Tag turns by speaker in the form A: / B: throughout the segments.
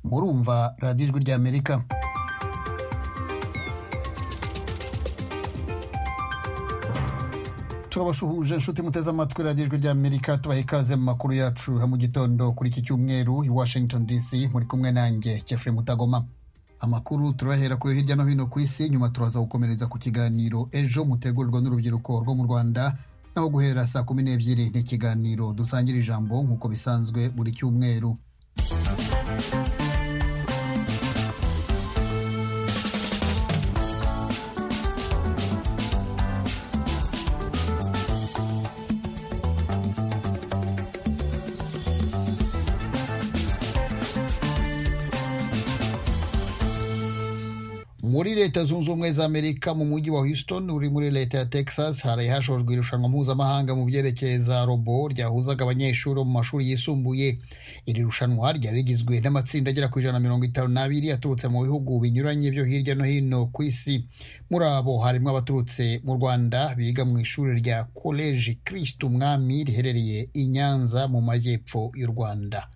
A: murumva radiyo ijwi ry'amerika turabasuhuje inshuti muteze amatwi radiyo ijwi ry'amerika tubaha ikaze mu makuru yacu ya mu gitondo kuri iki cyumweru i washington dc muri kumwe nanjye jeffrey mutagoma amakuru turahera kuri hirya no hino ku isi nyuma turaza gukomereza ku kiganiro ejo mutegurirwa n'urubyiruko rwo mu rwanda naho guhera saa kumi n'ebyiri ni ikiganiro dusangira ijambo nk'uko bisanzwe buri cyumweru muri leta zunze ubumwe za amerika mu mujyi wa houston uri muri leta ya texas haraye hashojwe irushanwa mpuzamahanga mu byerekeye za robo ryahuzaga abanyeshuri bo mu mashuri yisumbuye iri rushanwa ryari rigizwe n'amatsinda agera ku ijana na mirongo itanu n'abiri yaturutse mu bihugu binyuranye byo hirya no hino ku isi muri abo harimo abaturutse mu rwanda biga mu ishuri rya koleji kirisitu mwami riherereye i nyanza mu majyepfo y'u rwanda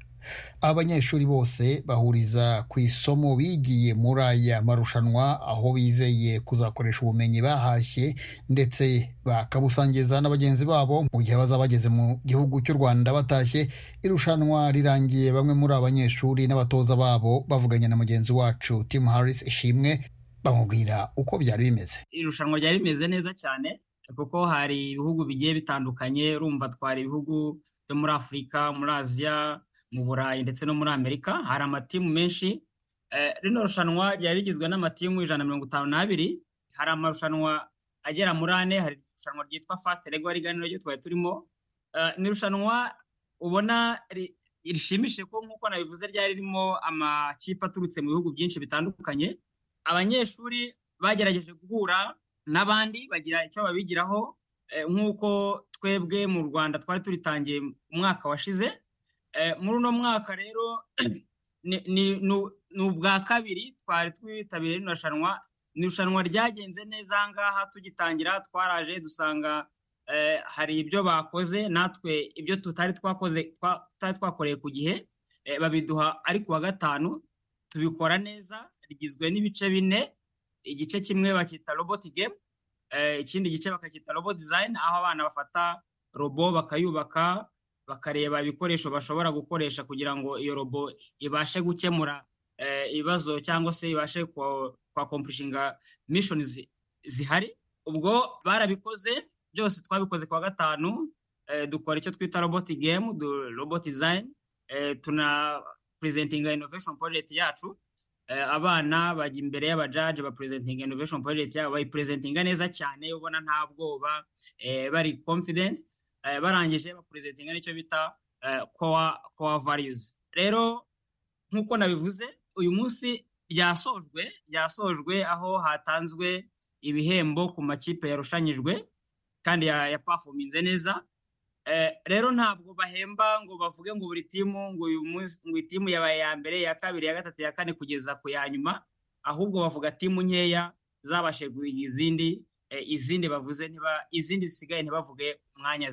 A: abanyeshuri bose bahuriza ku isomo bigiye muri aya marushanwa aho bizeye kuzakoresha ubumenyi bahashye ndetse bakabusangiza na bagenzi babo mu gihe bazaba bageze mu gihugu cy'u rwanda batashye irushanwa rirangiye bamwe muri abanyeshuri n'abatoza babo bavuganye na mugenzi wacu tim harris ishimwe bamubwira uko byari bimeze
B: irushanwa ryari rimeze neza cyane kuko hari ibihugu bigiye bitandukanye urumva twari ibihugu byo muri afurika muri aziya mu burayi ndetse no muri amerika hari amatimu menshi rino rushanwa ryari rigizwe n'amatimu ijana na mirongo itanu n'abiri hari amarushanwa agera muri ane hari irushanwa ryitwa fasite rego riganiro ryo twari turimo ni irushanwa ubona rishimishije ko nk'uko nabivuze ryari ririmo amakipe aturutse mu bihugu byinshi bitandukanye abanyeshuri bagerageje guhura n'abandi bagira icyo babigiraho nk'uko twebwe mu rwanda twari turitangiye umwaka washize muri uno mwaka rero ni ubwa kabiri twari twitabiriye rino rushanwa ni irushanwa ryagenze neza aha ngaha tugitangira twaraje dusanga hari ibyo bakoze natwe ibyo tutari twakoreye ku gihe babiduha ari ku wa gatanu tubikora neza rigizwe n'ibice bine igice kimwe bakita roboti gemu ikindi gice bakacyita robot dizayini aho abana bafata robo bakayubaka bakareba ibikoresho bashobora gukoresha kugira ngo iyo robo ibashe gukemura ibibazo cyangwa se ibashe kwakompurishinga mishoni zihari ubwo barabikoze byose twabikoze ku wa gatanu dukora icyo twita roboti gemu roboti dizayini tuna purezentinga inoveshoni porojegiti yacu abana bajya imbere y'abajaje bapurezentinga inoveshoni porojegiti yabo bayipurezentinga neza cyane ubona nta bwoba bari confidence barangije bapurezentinga nicyo bita kowa variyuzi rero nk'uko nabivuze uyu munsi ryasojwe ryasojwe aho hatanzwe ibihembo ku makipe yarushanyijwe kandi yapafominze neza rero ntabwo bahemba ngo bavuge ngo buri timu ngo uyu munsi ngo iyi timu yabaye iya mbere iya kabiri iya gatatu iya kane kugeza ku ya nyuma ahubwo bavuga timu nkeya zabashe guhiga izindi izindi bavuze ntiba izindi zisigaye ntibavuge umwanya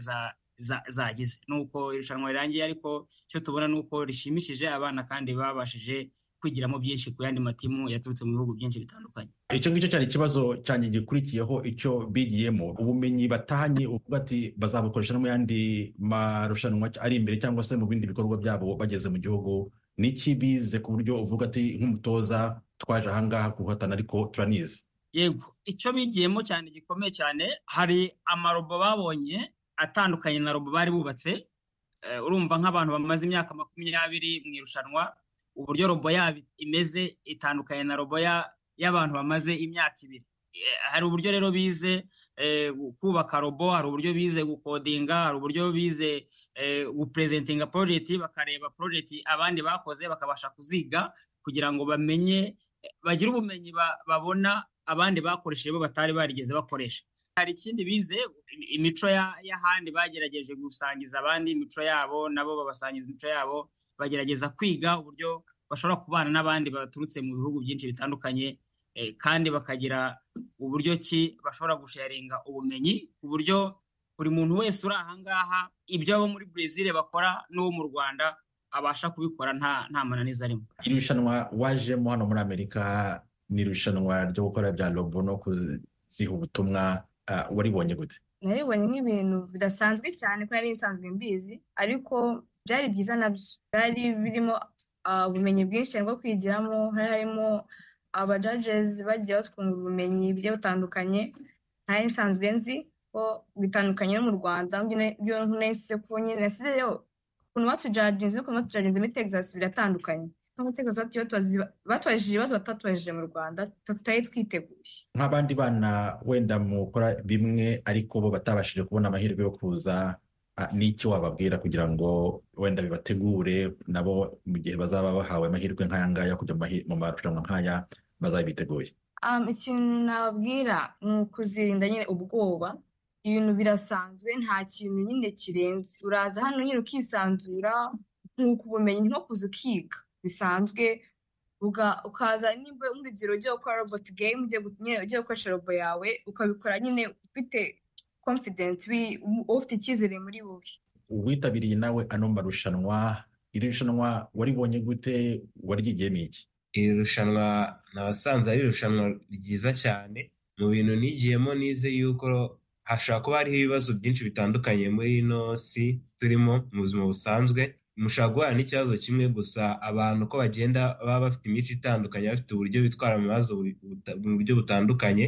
B: zagize ni uko irushanwa rirangiye ariko icyo tubona ni uko rishimishije abana kandi babashije kwigiramo byinshi ku yandi matimu yaturutse mu bihugu byinshi bitandukanye
C: icyo ngicyo cyari ikibazo cyanjye gikurikiyeho icyo bigiyemo ubumenyi batanye uvuga ati bazabukoresha no mu yandi marushanwa ari imbere cyangwa se mu bindi bikorwa byabo bageze mu gihugu ni iki bize ku buryo uvuga ati nk'umutoza twaje ahangaha guhatana ariko turanizi
B: yego icyo bigiyemo cyane gikomeye cyane hari amarobo babonye atandukanye na robo bari bubatse urumva nk'abantu bamaze imyaka makumyabiri mu irushanwa uburyo robo yabo imeze itandukanye na robo y'abantu bamaze imyaka ibiri hari uburyo rero bize kubaka robo hari uburyo bize gukodinga hari uburyo bize gupurezentinga porojegiti bakareba porojegiti abandi bakoze bakabasha kuziga kugira ngo bamenye bagire ubumenyi babona abandi bakoresheje bo batari barigeze bakoresha hari ikindi bize imico y'ahandi bagerageje gusangiza abandi imico yabo nabo babasangiza imico yabo bagerageza kwiga uburyo bashobora kubana n'abandi baturutse mu bihugu byinshi bitandukanye kandi bakagira uburyo ki bashobora gusharinga ubumenyi ku buryo buri muntu wese uri aha ngaha ibyo abo muri Brezil bakora n'uwo mu Rwanda abasha kubikora nta nta mananiza arimo
C: iri rushanwa wajemo hano muri amerika ni irushanwa ryo gukora bya robo no kuziha ubutumwa ah, waribonye gute
D: naribonye nk'ibintu bidasanzwe cyane ko nari nsanzwe mbizi ariko byari byiza nabyo byari birimo ah, ubumenyi bwinshi cyane bwo kwigiramo hari harimo abajajezi bagiye batwungura ubumenyi bugiye butandukanye ntari nsanzwe nzi ko bitandukanye no mu rwanda byo na- byo nasize ko nyine nasizeyo ukuntu batujaginze n'ukuntu batujaginze muri tegizasi biratandukanye nko muri tegizasi batubajije ibibazo batatubajije mu rwanda tutari twiteguye
C: nk'abandi bana wenda mukora bimwe ariko bo batabashije kubona amahirwe yo kuza ah, n'iki wababwira kugira ngo wenda bibategure nabo mu gihe bazaba bahawe amahirwe nk'aya ngaya kujya mu mahi- mu marushanwa nk'aya bazabiteguye
D: Um, ikintu nababwira ni ukuzirinda nyine ubwoba ibintu birasanzwe nta kintu nyine kirenze uraza hano nyine ukisanzura nkuko ubumenyi ni nko kuza ukiga bisanzwe uga- ukaza nimba nk'urugero ugiye gukora robot game ugiye gu- nyine ugiye gukoresha robo yawe ukabikora nyine ufite confidence wi- ufite icyizere muri wowe
C: witabiriye nawe ano marushanwa iri rushanwa waribonye gute warigiyemo iki
E: iri rushanwa nabasanze ari irushanwa ryiza cyane mu bintu nigiyemo nize yuko hashobora kuba hariho ibibazo byinshi bitandukanye muri ino si turimo mu buzima busanzwe mushobora guhura n'ikibazo kimwe gusa abantu uko bagenda baba bafite imico itandukanye bafite uburyo bitwara mu bibazo buri- buta- mu buryo butandukanye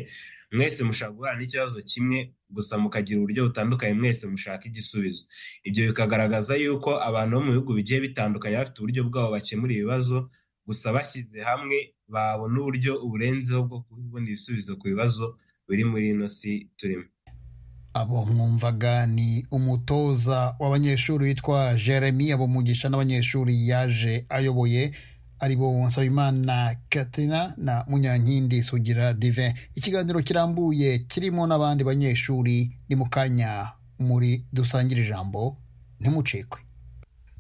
E: mwese mushobora guhura n'ikibazo kimwe gusa mukagira uburyo butandukanye mwese mushaka igisubizo ibyo bikagaragaza yuko abantu bo mu bihugu bigiye bitandukanye bafite uburyo bwabo bakemura ibibazo gusa bashyize hamwe babona uburyo uburenzeho bwo kubona ibisubizo ku bibazo biri muri ino si turimo
A: abo mwumvaga ni umutoza w'abanyeshuri witwa jeremy abo mugisha n'abanyeshuri yaje ayoboye ari bo nsabimana katina na munyankindi sugira divin ikiganiro kirambuye kirimo n'abandi banyeshuri ni mu kanya muri dusangire ijambo ntimucikwe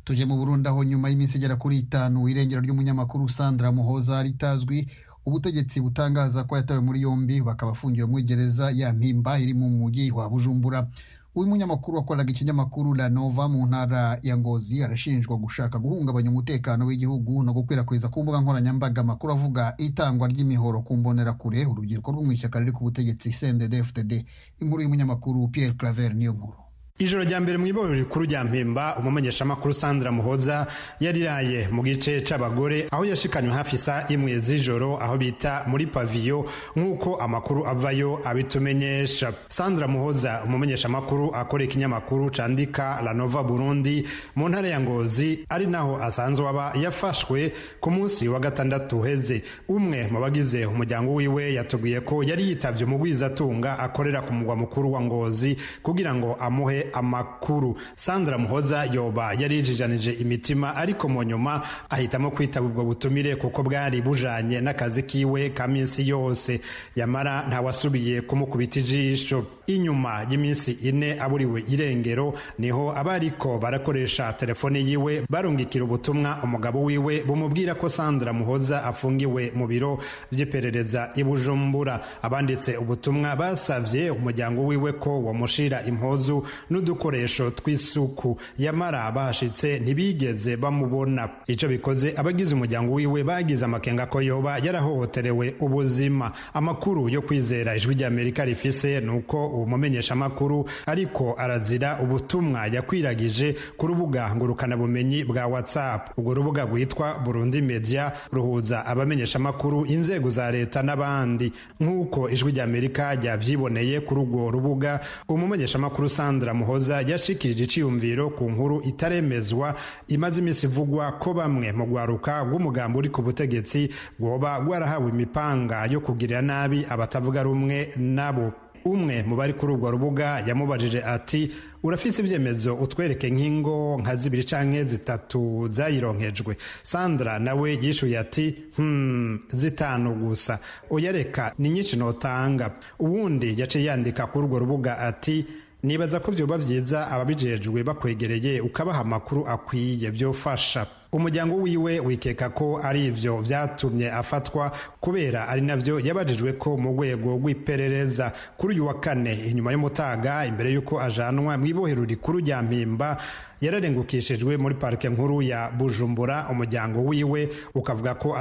A: tujye mu burundi aho nyuma y'iminsi igera kuri itanu irengero ry'umunyamakuru sandra muhoza ritazwi ubutegetsi butangaza ko yatawe muri yombi bakaba afungiwe muri gereza ya mpimba iri mu mujyi wa bujumbura uyu munyamakuru wakoraga ikinyamakuru la nova mu ntara ya ngozi arashinjwa gushaka guhungabanya umutekano w'igihugu no gukwirakwiza ku mbuga nkoranyambaga amakuru avuga itangwa ry'imihoro ku mbonerakure urubyiruko rwo mu ishyaka riri ku butegetsi sendede fdd inkuru y'umunyamakuru pierre claver niyo nkuru
F: ijoro rya mbere mu iboro rikuru rya mpemba umumenyeshamakuru sandra muhoza yariraye mu gice c'abagore aho yashikanywe hafi saa imwe z'ijoro aho bita muri paviyo nk'uko amakuru avayo abitumenyesha sandra muhoza umumenyeshamakuru akora ikinyamakuru candika la nova burundi mu ntara ya ngozi ari naho asanzwe aba yafashwe ku munsi wa gatandatu uheze umwe mu bagize umuryango wiwe yatubwiye ko yari yitavye umugwizatunga akorera ku mugwa mukuru wa ngozi kugira ngo amuhe amakuru sandra muhoza yoba yari yijijanije imitima ariko mu nyuma ahitamo kwitaba ubwo butumire kuko bwari bujanye n'akazi kiwe ka minsi yose yamara ntawasubiye kumukubita ijisho inyuma y'iminsi ine aburiwe irengero niho abariko barakoresha telefone yiwe barungikira ubutumwa umugabo wiwe bumubwira ko sandra muhoza afungiwe mu biro by'iperereza i bujumbura abanditse ubutumwa basavye umuryango wiwe ko wamushira impuzu n'udukoresho tw'isuku yamara bahashitse ntibigeze bamubona ico bikoze abagize umuryango wiwe bagize amakenga ko yoba yarahohoterewe ubuzima amakuru yo kwizera ijwi ry'amerika rifise ni uko uwo mumenyeshamakuru ariko arazira ubutumwa yakwiragije ku rubuga ngurukanabumenyi bwa whatsapp urwo rubuga rwitwa burundi media ruhuza abamenyeshamakuru inzego za leta n'abandi nk'uko ijwi ry'amerika ryavyiboneye kuri urwo rubuga umumenyeshamakuru sandra muhoza yashikirije iciyumviro ku nkuru itaremezwa imaze iminsi ivugwa ko bamwe mu rwaruka rw'umugambi uri ku butegetsi rwoba rwarahawe imipanga yo kugirira nabi abatavuga rumwe nabo umwe mu bari kuri urwo rubuga yamubajije ati urafise ibyemezo utwereke nk'ingo nka zibiri canke zitatu zayironkejwe sandra nawe yishuye ati hmm, zitanu gusa uyareka ni nyinshi notanga uwundi yaciye yandika kuri urwo rubuga ati nibaza ko vyoba vyiza ababijejwe bakwegereye ukabaha amakuru akwiye vyofasha umuryango wiwe wikeka ko ari ivyo vyatumye afatwa kubera ari navyo yabajijwe ko mu rwego rw'iperereza kuri uyu wa kane inyuma y'umutaga imbere y'uko ajanwa mw'ibohero rikuru rya mpimba yararengukishijwe muri parike nkuru ya bujumbura umuryango wiwe ukavuga ko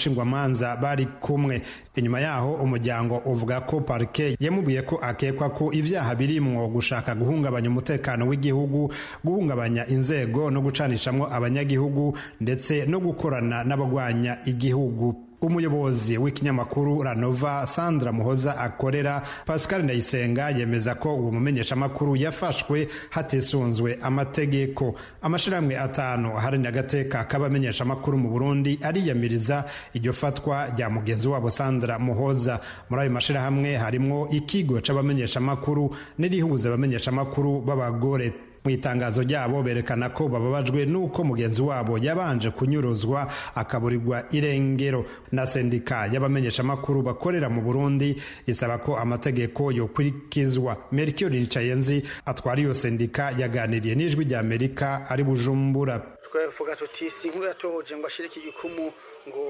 F: atamushingwamanza bari kumwe inyuma yaho umuryango uvuga ko parike yamubwiye ko akekwa ko ibyaha birimwo gushaka guhungabanya umutekano w'igihugu guhungabanya inzego no gucanishamwo abanyagihugu ndetse no gukorana n'abagwanya igihugu umuyobozi w'ikinyamakuru ranova sandra muhoza akorera pascal ndayisenga yemeza ko uwo mumenyeshamakuru yafashwe hatisunzwe amategeko amashyirahamwe atanu aharanira agateka k'abamenyeshamakuru mu burundi ariyamiriza iryo fatwa rya mugenzi wabo sandra muhoza muri ayo mashyirahamwe harimo ikigo c'abamenyeshamakuru n'irihuza abamenyeshamakuru b'abagore mu itangazo ryabo berekana ko bababajwe n'uko mugenzi wabo yabanje kunyuruzwa akaburirwa irengero na sendika y'abamenyeshamakuru bakorera mu burundi isaba ko amategeko yokurikizwa merikio ricayenzi atwara iyo sendika yaganiriye n'ijwi rya amerika ari bujumbura
G: twavuga tuti si inkuru yatohoje ngo ashire iki gikumu ngo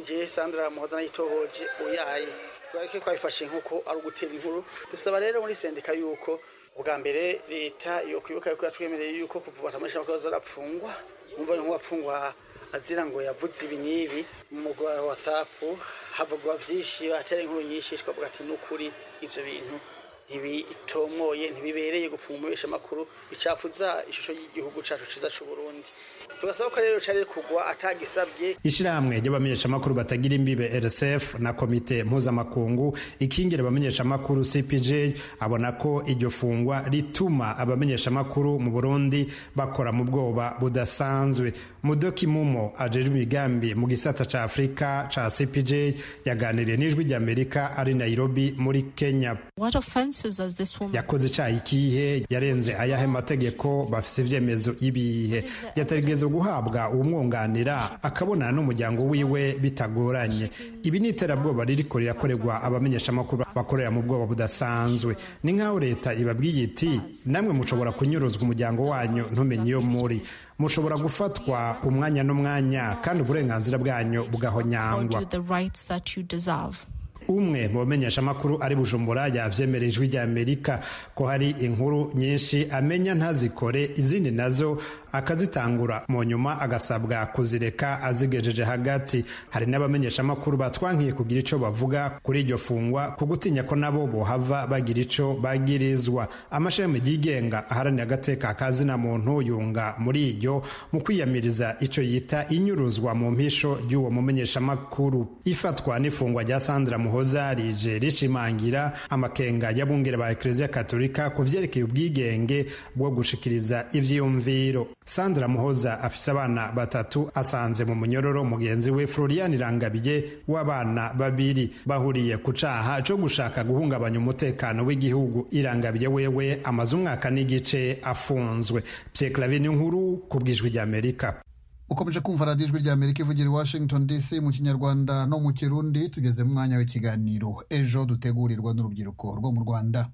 G: njye sandra muhoza nayitohoje uyaye twareke twabifashe nk'uko ari ugutera inkuru dusaba rero muri sendika y'uko ubwa mbere leta yo kwibuka yuko yatwemereye yuko kuva batamurisha zarapfungwa umva nk'uwapfungwa azira ngo yavuze ibi n'ibi mu mugwa wa whatsapp havugwa byinshi batera inkuru nyinshi twavuga ati n'ukuri ibyo bintu ntibitomoye ntibibereye gupfunga umubesha amakuru bicafuza ishusho y'igihugu cyacu cyiza cy'u Burundi tugasaba ko rero cari kugwa atagisabye
F: ishyirahamwe ry'abamenyeshamakuru batagira imbibe rsf na komite mpuzamakungu ikingira abamenyeshamakuru cpj abona ko iryo fungwa rituma abamenyeshamakuru mu burundi bakora mu bwoba budasanzwe mudoki mumo ajejwe imigambi mu gisata ca afurika ca cpj yaganiriye n'ijwi rya amerika ari nairobi muri kenya
H: What offenses has this woman?
F: yakoze icaha ikihe yarenze ayahe mategeko bafise ivyemezo ibihe yategerezwa guhabwa uwumwunganira akabonana n'umuryango wiwe bitagoranye ibi ni iterabwoba ririko rirakorerwa abamenyeshamakuru bakorera mu bwoba budasanzwe ni nk'aho leta ibabwiye iti namwe mushobora kunyuruzwa umuryango wanyu ntumenye iyo muri mushobora gufatwa umwanya n'umwanya kandi uburenganzira bwanyu bugahonyangwa
H: Or do the rights that you deserve?
F: umwe mu bamenyeshamakuru ari bujumbura yavyemera ijwi rya amerika ko hari inkuru nyinshi amenya ntazikore izindi nazo akazitangura mu nyuma agasabwa kuzireka azigejeje hagati hari n'abamenyeshamakuru batwankiye kugira ico bavuga kuri iryo fungwa ku gutinya ko nabo bohava bagira ico bagirizwa amashami yigenga aharanira agateka kazina muntu yunga muri iryo mu kwiyamiriza ico yita inyuruzwa mu mpisho ry'uwo mumenyeshamakuru ifatwa n'ifungwa rya sandra muhoza rije rishimangira amakenga y'abungere ba ekereziya katolika ku vyerekeye ubwigenge bwo gushikiriza ivyiyumviro sandra muhoza afise abana batatu asanze mu munyororo mugenzi we florian rangabiye w'abana babiri bahuriye ku caha co gushaka guhungabanya umutekano w'igihugu irangabiye wewe amaze umwaka n'igice afunzwe pyeklavi nkuru ku bw'ijwi ry'amerika
A: ukomeje kumva radiyo ijwi rya amerika ivugira i washington dc mu kinyarwanda no mu kirundi tugeze mu mwanya w'ikiganiro ejo dutegurirwa n'urubyiruko rwo mu rwanda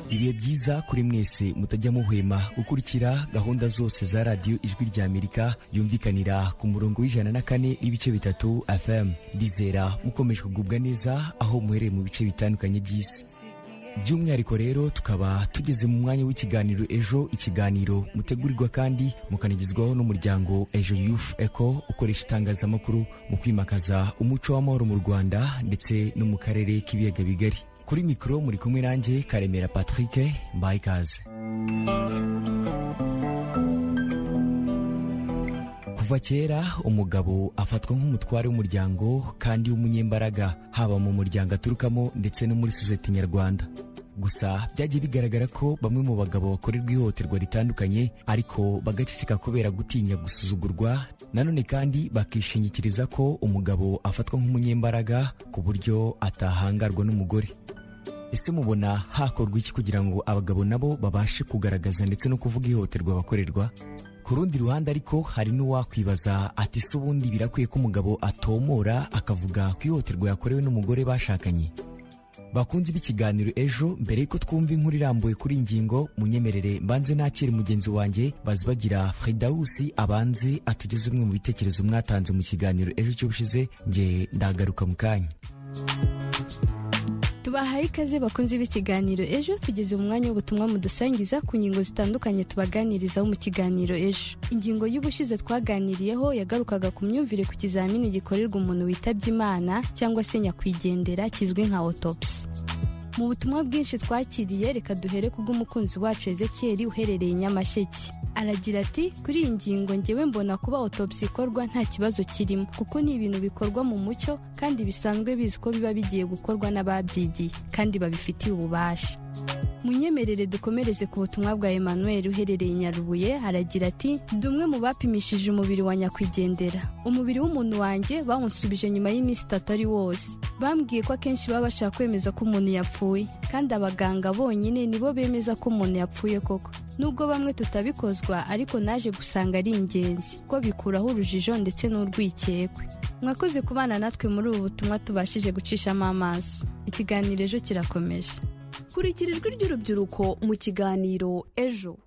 I: ibihe byiza kuri mwese mutajya muhwema gukurikira gahunda zose za radiyo ijwi rya amerika yumvikanira ku murongo w'ijana na kane n'ibice bitatu fm ndizera mukomeje kugubwa neza aho muhereye mu bice bitandukanye by'isi by'umwihariko rero tukaba tugeze mu mwanya w'ikiganiro ejo ikiganiro mutegurirwa kandi mukanagezwaho n'umuryango ejo youth eco ukoresha itangazamakuru mu kwimakaza umuco w'amahoro mu rwanda ndetse no mu karere k'ibiyaga bigari kuri mikoro muri kumwe nanjye karemera patrick mbaye ikaze kuva kera umugabo afatwa nk'umutware w'umuryango kandi w'umunyembaraga haba mu muryango aturukamo ndetse no muri sosiyete nyarwanda gusa byagiye bigaragara ko bamwe mu bagabo bakorerwa ihohoterwa ritandukanye ariko bagaceceka kubera gutinya gusuzugurwa nanone kandi bakishingikiriza ko umugabo afatwa nk'umunyembaraga ku buryo atahangarwa n'umugore ese mubona hakorwa iki kugira ngo abagabo nabo babashe kugaragaza ndetse no kuvuga ihohoterwa bakorerwa ku rundi ruhande ariko hari n'uwakwibaza ati se ubundi birakwiye ko umugabo atomora akavuga ku ihohoterwa yakorewe n'umugore bashakanye bakunze b'ikiganiro ejo mbere y'uko twumva inkuru irambuye kuri iyi ngingo munyemerere mbanze nakire mugenzi wanjye bazibagira fredawusi abanze atugeze umwe mu bitekerezo mwatanze mu kiganiro ejo cy'ubushize nge ndagaruka mu kanya
J: tubahaye ikaze bakunze b'ikiganiro ejo tugeze mu mwanya w'ubutumwa mudusangiza ku ngingo zitandukanye tubaganirizaho mu kiganiro ejo ingingo y'ubushize twaganiriyeho yagarukaga ku myumvire ku kizamini gikorerwa umuntu witabye imana cyangwa se nyakwigendera kizwi nka autopsy mu butumwa bwinshi twakiriye reka duhere ku bw'umukunzi wacu ezekiyeri uherereye i nyamasheke aragira ati kuri iyi ngingo ngewe mbona kuba autopsy ikorwa nta kibazo kirimo kuko ni ibintu bikorwa mu mucyo kandi bisanzwe bizi ko biba bigiye gukorwa n'ababyigiye kandi babifitiye ububasha munyemerere dukomereze ku butumwa bwa emmanuel uherereye i nyarubuye aragira ati ndi umwe mu bapimishije umubiri wa nyakwigendera umubiri w'umuntu wanjye bawunsubije nyuma y'iminsi itatu ari wose bambwiye ko akenshi baba bashaka kwemeza ko umuntu yapfuye kandi abaganga bonyine nibo bemeza ko umuntu yapfuye koko nubwo bamwe tutabikozwa ariko naje gusanga ari ingenzi ko bikuraho urujijo ndetse n'urwikekwe mwakoze kubana natwe muri ubu butumwa tubashije gucishamo amaso ikiganiro ejo kirakomeje
K: kurikira ijwi ry'urubyiruko mu kiganiro ejo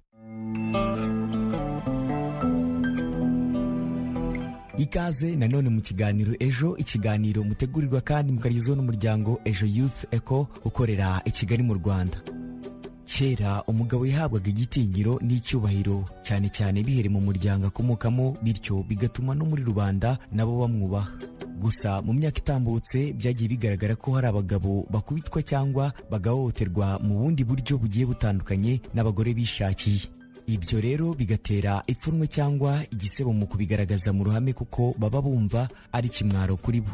I: ikaze nanone mu kiganiro ejo ikiganiro mutegurirwa kandi mukagezaho n'umuryango ejo youth eco ukorera i kigali mu rwanda kera umugabo yahabwaga igitinyiro n'icyubahiro cyane cyane bihere mu muryango akomokamo bityo bigatuma no muri rubanda nabo bamwubaha gusa mu myaka itambutse byagiye bigaragara ko hari abagabo bakubitwa cyangwa bagahohoterwa mu bundi buryo bugiye butandukanye n'abagore bishakiye ibyo rero bigatera ipfunwe cyangwa igisebo mu kubigaragaza mu ruhame kuko baba bumva ari kimwaro kuri bo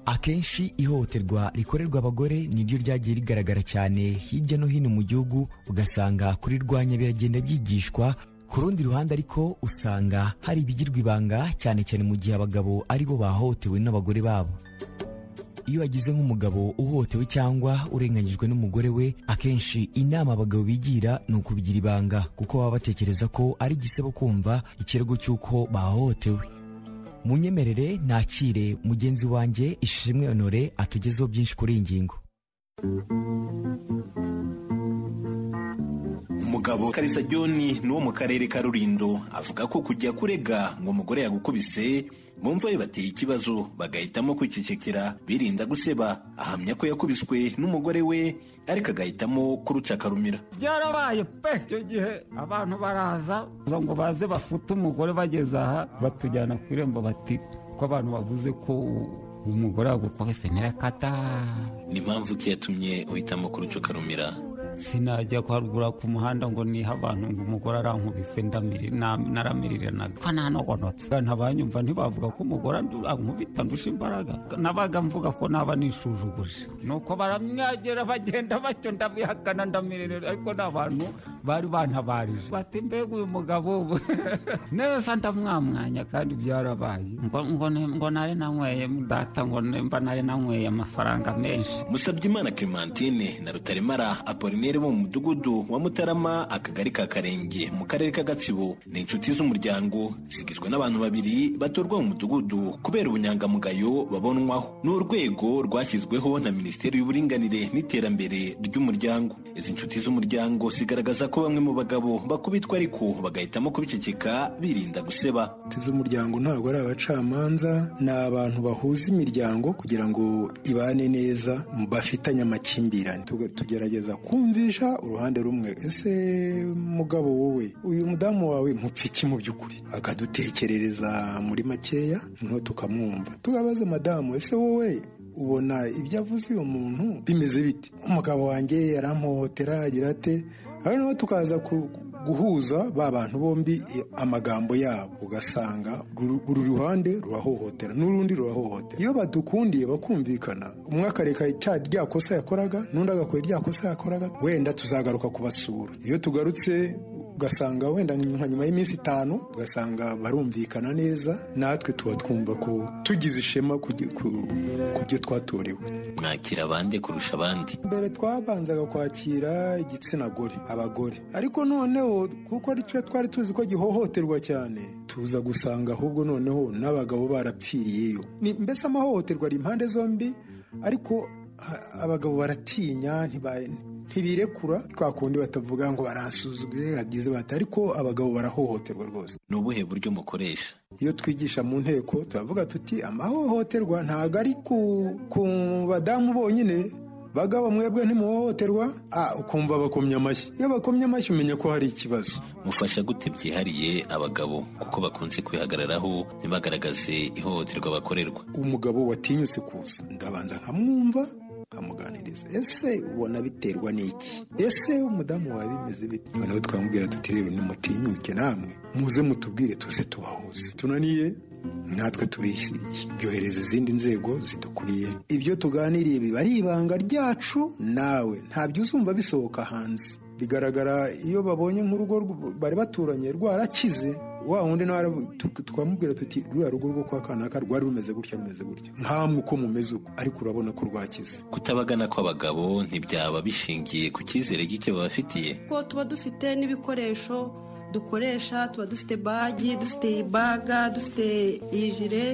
I: akenshi ihohoterwa rikorerwa abagore niryo ryagiye rigaragara cyane hirya no hino mu gihugu ugasanga kurirwanya biragenda byigishwa ku rundi ruhande ariko usanga hari ibigirwa ibanga cyane cyane mu gihe abagabo ari bo bahohotewe n'abagore babo iyo wagize nk'umugabo uhohotewe cyangwa urenganyijwe n'umugore we akenshi inama abagabo bigira ni ukubigira ibanga kuko baba batekereza ko ari igisebo kumva ikirego cy'uko bahohotewe munyemerere nakire mugenzi wanjye ishimwe honore atugezeho byinshi kuri iyi ngingo
L: umugabo karisa john ni wo mu karere ka rurindo avuga ko kujya kurega ngo umugore yagukubise bumva bibateye ikibazo bagahitamo kwicecekera birinda guseba ahamya ko yakubiswe n'umugore we ariko agahitamo kuruca akarumira
M: byarabaye pe icyo gihe abantu baraza ngo baze bafute umugore bageze aha batujyana ku irembo bati ko abantu bavuze ko umugore wagukubise nyirakata
L: ni mpamvu ki yatumye uhitamo kuruca ukarumira
M: sinajya harugura ku muhanda ngo niha abantu ngo umugore arankubise naramiriranaga ko nanogonotse ntibanyumva ntibavuga ko umugore ankubita ndusha imbaraga nabaga mvuga ko naba nishujuguje nuko baramwagera bagenda batyo ndabihakana ndamiririra ariko ni abantu bari bantabarije bati mbega uyu mugabo neza ndamwamwanya kandi byarabaye ngo nari nanyweye data ngo mba nari nanyweye amafaranga menshi
L: musabyimana clementine na rutaremara apoline bo mu mudugudu wa mutarama akagari ka karenge mu karere ka gatsibo ni inshuti z'umuryango zigizwe n'abantu babiri batorwa mu mudugudu kubera ubunyangamugayo babonwaho ni urwego rwashyizweho na minisiteri y'uburinganire n'iterambere ry'umuryango izi inshuti z'umuryango zigaragaza ko bamwe mu bagabo bakubitwa ariko bagahitamo kubiceceka birinda guseba
N: inshuti z'umuryango ntabwo ari abacamanza ni abantu bahuza imiryango kugira ngo ibane neza bafitanye amakimbirane tugerageza kumva kumvisha uruhande rumwe ese mugabo wowe uyu mudamu wawe iki mu by'ukuri akadutekerereza muri makeya noneho tukamwumva tugabaze madamu ese wowe ubona ibyo avuze uyu muntu bimeze bite umugabo wanjye yaramhohotera agira ate noneho tukaza guhuza ba bantu bombi amagambo yabo ugasanga uru ruhande rurahohotera n'urundi rurahohotera iyo badukundiye bakumvikana umwe akareka rya kosa yakoraga n'undi agakora rya kosa yakoraga wenda tuzagaruka kubasura iyo tugarutse ugasanga wenda nka nyuma y'iminsi itanu ugasanga barumvikana neza natwe tuba twumva ko tugize ishema ku byo twatorewe
L: mwakira abandi kurusha abandi
N: mbere twabanzaga kwakira igitsina gore abagore ariko noneho kuko ari cyo twari tuzi ko gihohoterwa cyane tuza gusanga ahubwo noneho n'abagabo barapfiriyeyo mbese amahohoterwa ari impande zombi ariko abagabo baratinya ntibirekura twa kundi batavuga ngo baransuzugwe hagize bata ariko abagabo barahohoterwa rwose
L: ni ubuhe buryo mukoresha
N: iyo twigisha mu nteko turavuga tuti amahohoterwa ntabwo ari ku ku badamu bonyine bagabo mwebwe ntimuhohoterwa ukumva bakomye amashyi iyo bakomye amashyi umenya ko hari ikibazo
L: mufasha gute byihariye abagabo kuko bakunze kwihagararaho ntibagaragaze ihohoterwa bakorerwa
N: umugabo watinyutse kuza ndabanza nkamwumva nkamuganiriza ese ubona biterwa n'iki ese umudamu wawe bimeze bite noneho twamubwira tuti rero nimutinyuke namwe muze mutubwire tuze tubahuze tunaniye natwe tubyohereza izindi nzego zidukuriye ibyo tuganiriye biba ari ibanga ryacu nawe ntabyo uzumva bisohoka hanze bigaragara iyo babonye nk'urugo bari baturanye rwarakize wa wundi nawe twamubwira tuti ruriya rugo rwo kwa kanaka rwari rumeze gutya rumeze gutya nkamwe uko mumeze uko ariko urabona ko rwakize
L: kutabagana kw'abagabo ntibyaba bishingiye ku cyizere gike babafitiye
O: ko tuba dufite n'ibikoresho dukoresha tuba dufite bagi dufite iyi baga dufite iyi jire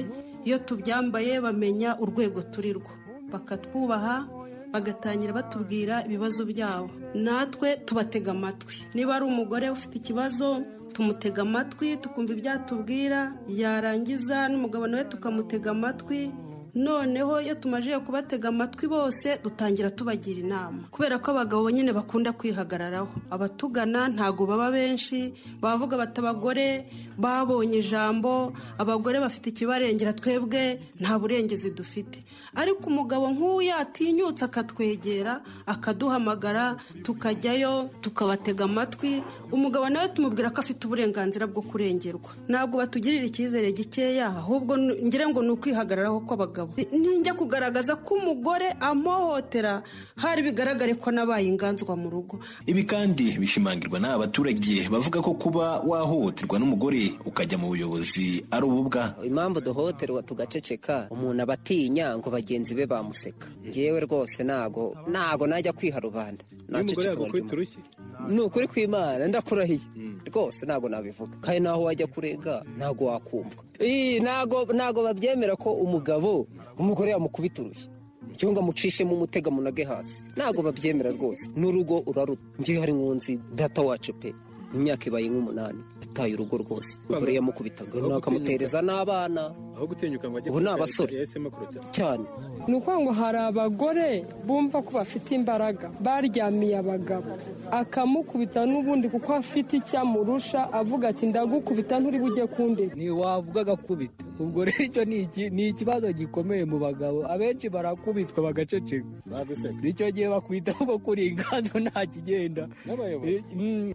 O: iyo tubyambaye bamenya urwego turi rwo bakatwubaha bagatangira batubwira ibibazo byabo natwe tubatega amatwi niba ari umugore ufite ikibazo tumutega amatwi tukumva ibyatubwira yarangiza n'umugabo nawe tukamutega amatwi noneho iyo tumaze kubatega amatwi bose dutangira tubagira inama kubera ko abagabo nyine bakunda kwihagararaho abatugana ntabwo baba benshi bavuga bati abagore babonye ijambo abagore bafite ikibarengera twebwe nta burengezi dufite ariko umugabo nk'uwo yatinyutse akatwegera akaduhamagara tukajyayo tukabatega amatwi umugabo nawe tumubwira ko afite uburenganzira bwo kurengerwa ntabwo batugirira icyizere gikeya ahubwo ngira ngo ni ukwihagararaho kw'abagabo nijya kugaragaza ko umugore amuhohotera hari bigaragare ko nabaye inganzwa mu rugo
L: ibi kandi bishimangirwa n'aba baturage bavuga ko kuba wahohoterwa n'umugore ukajya mu buyobozi ari ububwa
P: impamvu duhohoterwa tugaceceka umuntu aba atinya ngo bagenzi be bamuseka ngewe rwose ntago ntago najya kwiha rubanda ni ukuri kw'imana ndakurahiye rwose ntago nabivuga kandi naho wajya kurega ntago wakumvwa ntago babyemera ko umugabo umugore yamukubita urushyi cyangwa amucishemo umutega munage hasi ntabwo babyemera rwose n'urugo uraruta ngewe hari nkunzi data wacu pe imyaka ibaye nk'umunani ataye urugo rwose umugore yamukubitaga akamutereza n'abana ubu ni abasore cyane
Q: ni ukuvuga ngo hari abagore bumva ko bafite imbaraga baryamiye abagabo akamukubita n'ubundi kuko afite icyo amurusha avuga ati ndagukubita bujye kundi
R: ntiwavuga agakubita ubwo rero icyo ni ikibazo gikomeye mu bagabo abenshi barakubitwa bagaceceka icyo gihe bakwitaho ko kuri inganzo nta kigenda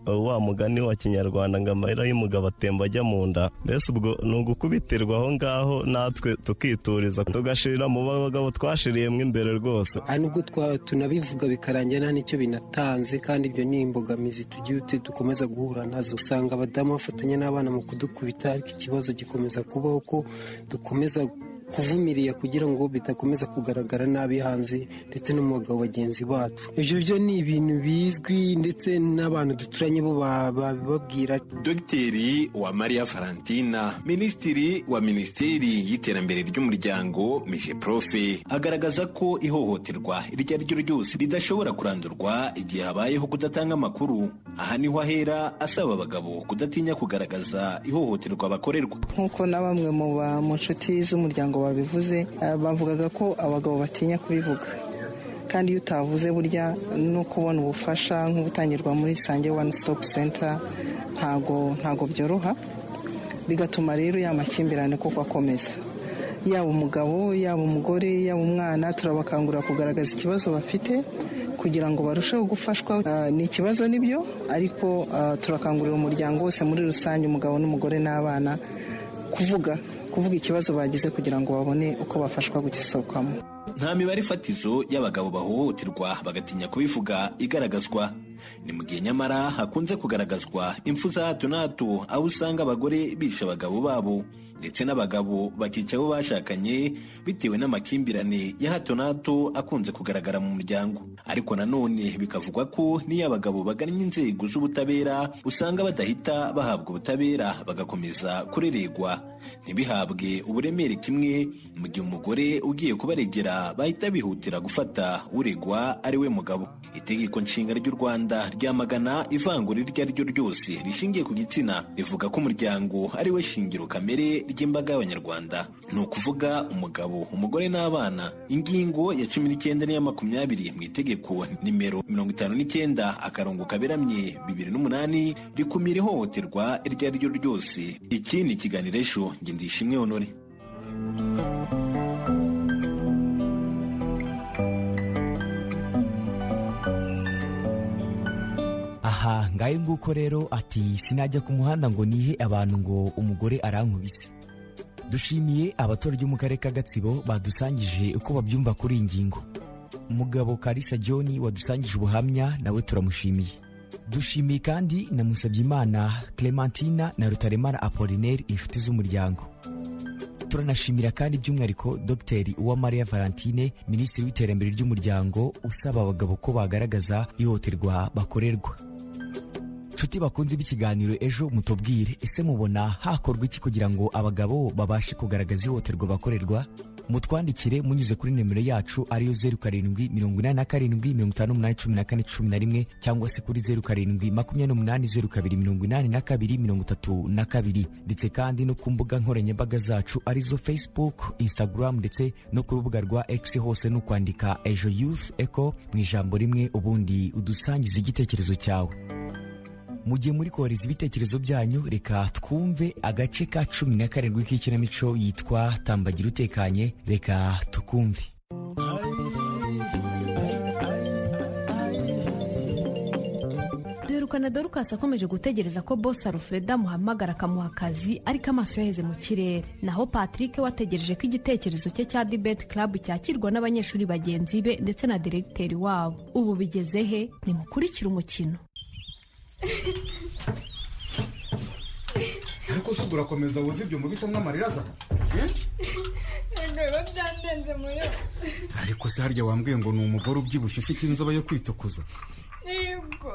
S: wa mugani wa kinyarwanda ngo amahera y'umugabo atemba ajya mu nda mbese ubwo ni ugukubitirwa aho ngaho natwe tukituriza tugashirira mu bagabo twashiriyemo imbere rwose
T: nubwo tunabivuga bikarangira nta n'icyo binatanze kandi ibyo ni imbogamizi tugiye dukomeza guhura nazo usanga abadamu bafatanya n'abana mu kudukubita ariko ikibazo gikomeza kubaho ko dukomeza kuvumirira kugira ngo bidakomeza kugaragara nabi hanze ndetse no mu bagabo bagenzi bacu ibyo byo ni ibintu bizwi ndetse n'abantu duturanye bo babibabwira
L: dogiteri wa mariya valentina minisitiri wa minisiteri y'iterambere ry'umuryango mije profe agaragaza ko ihohoterwa iryo ari ryo ryose ridashobora kurandurwa igihe habayeho kudatanga amakuru aha niho ahera asaba abagabo kudatinya kugaragaza ihohoterwa bakorerwa
U: nk'uko na bamwe mu nshuti z'umuryango babivuze bavugaga ko abagabo batinya kubivuga kandi iyo utavuze burya no kubona ubufasha nk'ubutangirwa muri isange wani sitopu senta ntago byoroha bigatuma rero ya makimbirane kuko akomeza yaba umugabo yaba umugore yaba umwana turabakangurira kugaragaza ikibazo bafite kugira ngo barusheho gufashwa ni ikibazo nibyo ariko turakangurira umuryango wose muri rusange umugabo n'umugore n'abana kuvuga kuvuga ikibazo bagize kugira ngo babone uko bafashwa kugisohokamo
L: nta mibare ifatizo y'abagabo bahohoterwa bagatinya kubivuga igaragazwa ni mu gihe nyamara hakunze kugaragazwa impfu za hato na hato aho usanga abagore bishe abagabo babo ndetse n'abagabo bakica abo bashakanye bitewe n'amakimbirane ya hato na hato akunze kugaragara mu muryango ariko nanone bikavugwa ko n'iyo abagabo bagannye inzego z'ubutabera usanga badahita bahabwa ubutabera bagakomeza kureregwa ntibihabwe uburemere kimwe mu gihe umugore ugiye kubaregera bahita bihutira gufata uregwa ari we mugabo itegeko nshinga ry'u rwanda ryamagana ivangura iryo ari ryo ryose rishingiye ku gitsina rivuga ko umuryango ari we shingiro kamere ry'imbaga y'abanyarwanda ni ukuvuga umugabo umugore n'abana ingingo ya cumi n'icyenda n'iya makumyabiri mu itegeko nimero mirongo itanu n'icyenda akarongo kaberamye bibiri n'umunani rikumira ihohoterwa iryo ari ryo ryose iki ni ikiganiro ejo nge ndishimwe honore
I: aha ngahe nguko rero ati sinajya ku muhanda ngo nihe abantu ngo umugore arankubise dushimiye abaturage bo mu karere ka gatsibo badusangije uko babyumva kuri iyi ngingo umugabo karisa john wadusangije ubuhamya nawe turamushimiye dushimiye kandi na musabyimana clementina na rutaremara apolinaire inshuti z'umuryango turanashimira kandi by'umwihariko dogiteri uwamariya valentine minisitiri w'iterambere ry'umuryango usaba abagabo ko bagaragaza ihohoterwa bakorerwa nshuti bakunze b'ikiganiro ejo mutubwire ese mubona hakorwa iki kugira ngo abagabo babashe kugaragaza ihohoterwa bakorerwa mutwandikire munyuze kuri nimero yacu ariyo zeru karindwi mirongo inani na karindwi mirongo itanu n'umunani cumi na kane cumi na rimwe cyangwa se kuri zeru karindwi makumyabiri n'umunani zeru kabiri mirongo inani na kabiri mirongo itatu na kabiri ndetse kandi no ku mbuga nkoranyambaga zacu arizo facebook instagram ndetse no ku rubuga rwa x hose ni ukwandika ejo youth eco mu ijambo rimwe ubundi udusangiza igitekerezo cyawe mu gihe muri kohereza ibitekerezo byanyu reka twumve agace ka cumi na karindwi k'ikinamico yitwa tambagira utekanye reka tukumve
B: duherukana dorukasi akomeje gutegereza ko bosi alfreda amuhamagara akamuha akazi ariko amaso yaheze mu kirere naho patrick we ategereje ko igitekerezo cye cya dibeti club cyakirwa n'abanyeshuri bagenzi be ndetse na diregiteri wabo ubu bigeze he nimukurikire umukino
V: ariko se ubwo urakomeza woza ibyo mubitamo amarira aza
W: ntabwo biba byandenze muri we
V: ariko se harya wambwiye ngo ni umugore ubyibushye ufite inzobe yo kwitukuza
W: yego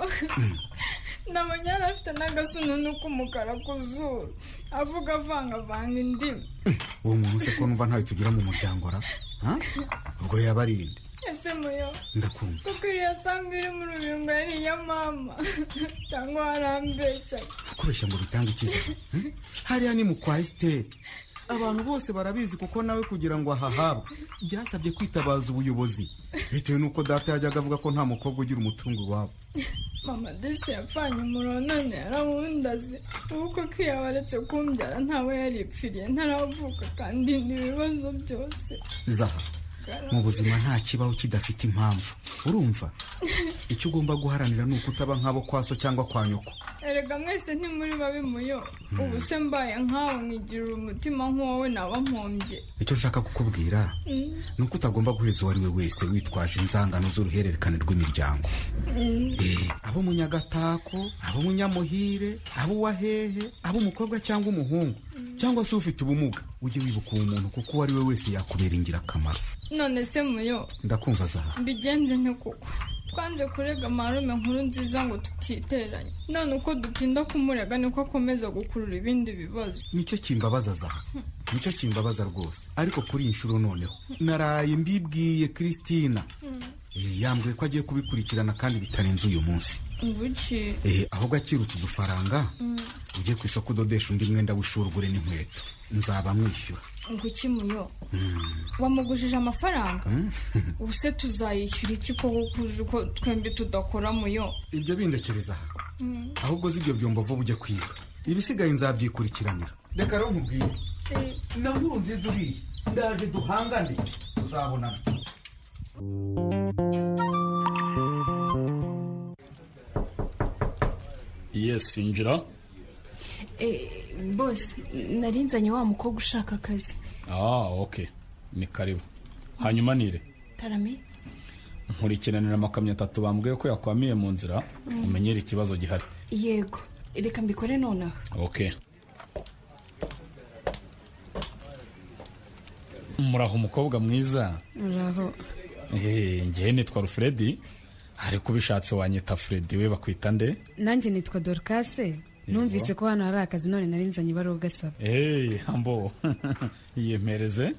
W: ntabwo yari afite n'agasununu k'umukara ku zuru avuga avangavanga indimi
V: uwo muntu se ko numva ntayo tugira mu muryango ra ubwo yabarinde
W: ese muyo
V: ndakumva
W: kuko iriya samba iri mu rubingo yari iya mama cyangwa warambeshyaga
V: kubeshya ngo bitange icyizere eh? hariya ni mu kwa esiteri abantu bose barabizi kuko nawe kugira ngo ahahabwe byasabye kwitabaza ubuyobozi bitewe n'uko data yajyaga avuga ko nta mukobwa ugira umutungo iwabo
W: mama desi yapfanye umuronone yarawundaze ubu kuko iyo waretse kumbyara ntawe yaripfiriye ntaravuka kandi ni ibibazo byose
V: zaha mu buzima nta kibaho kidafite impamvu urumva icyo ugomba guharanira ni uko utaba nk'abo kwaso cyangwa kwa nyoko
W: erega mwese ntimuri babi muyo ubu se mbaye nkawe mwigirira umutima nk'uwowe naba mpombye
V: icyo nshaka kukubwira ni uko utagomba guheza uwo ari we wese witwaje inzangano z'uruhererekane rw'imiryango Eh, abo mu nyagatako abo mu nyamuhire abo uwahehe abo umukobwa cyangwa umuhungu cyangwa se ufite ubumuga ujye wibuka uwo muntu kuko uwo ari we wese yakubera ingirakamaro
W: none se muyo
V: ndakumva zaha
W: mbigenze nte kuko twanze kurega marume nkuru nziza ngo tutiteranye none uko dutinda kumurega niko akomeza gukurura ibindi bibazo
V: nicyo kimbabaza zaha nicyo kimbabaza rwose ariko kuri iyi nshuro noneho naraye mbibwiye christina Eh, yambwiye ko agiye kubikurikirana kandi bitarenze uyu munsi
W: ubuki
V: Eh, aho gakira utu dufaranga ujye ku isoko udodesha undi mwenda w'ishuri ugure n'inkweto nzaba mwishyura
W: nguki muyo wamugujije amafaranga ubu se tuzayishyura iki ko kuzi uko twembi tudakora muyo
V: ibyo bindekereza aha
W: Mm.
V: ahubwo uzi ibyo byumva vuba ujye kwiga ibisigaye nzabyikurikiranira reka rero nkubwire na nkuru nziza uriye ndaje duhangane tuzabonana
X: yesi injira
K: bose nari nzanye wa mukobwa ushaka akazi
X: ah oke ni karibu hanyuma nire
K: karame
X: nkurikiranira amakamyo atatu bambwiye ko yakwamiye mu nzira
K: Mm.
X: umenyere ikibazo gihari
K: yego reka mbikore nonaha
X: ok muraho umukobwa mwiza
K: muraho
X: Eh, ngewe nitwa rufredi ariko ubishatse wanyita fredi we bakwita nde
Y: nanjye nitwa dorukase numvise ko hano hari akazi none nari nzanye ibarugasaba
X: Hey, hambo yiyemereze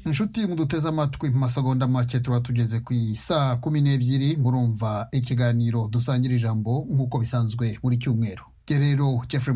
A: inshuti muduteze amatwi mu masegonda make tuba tugeze ku isaa kumi n'ebyiri murumva ikiganiro dusangira ijambo nk'uko bisanzwe buri cyumweru gerero jeffrey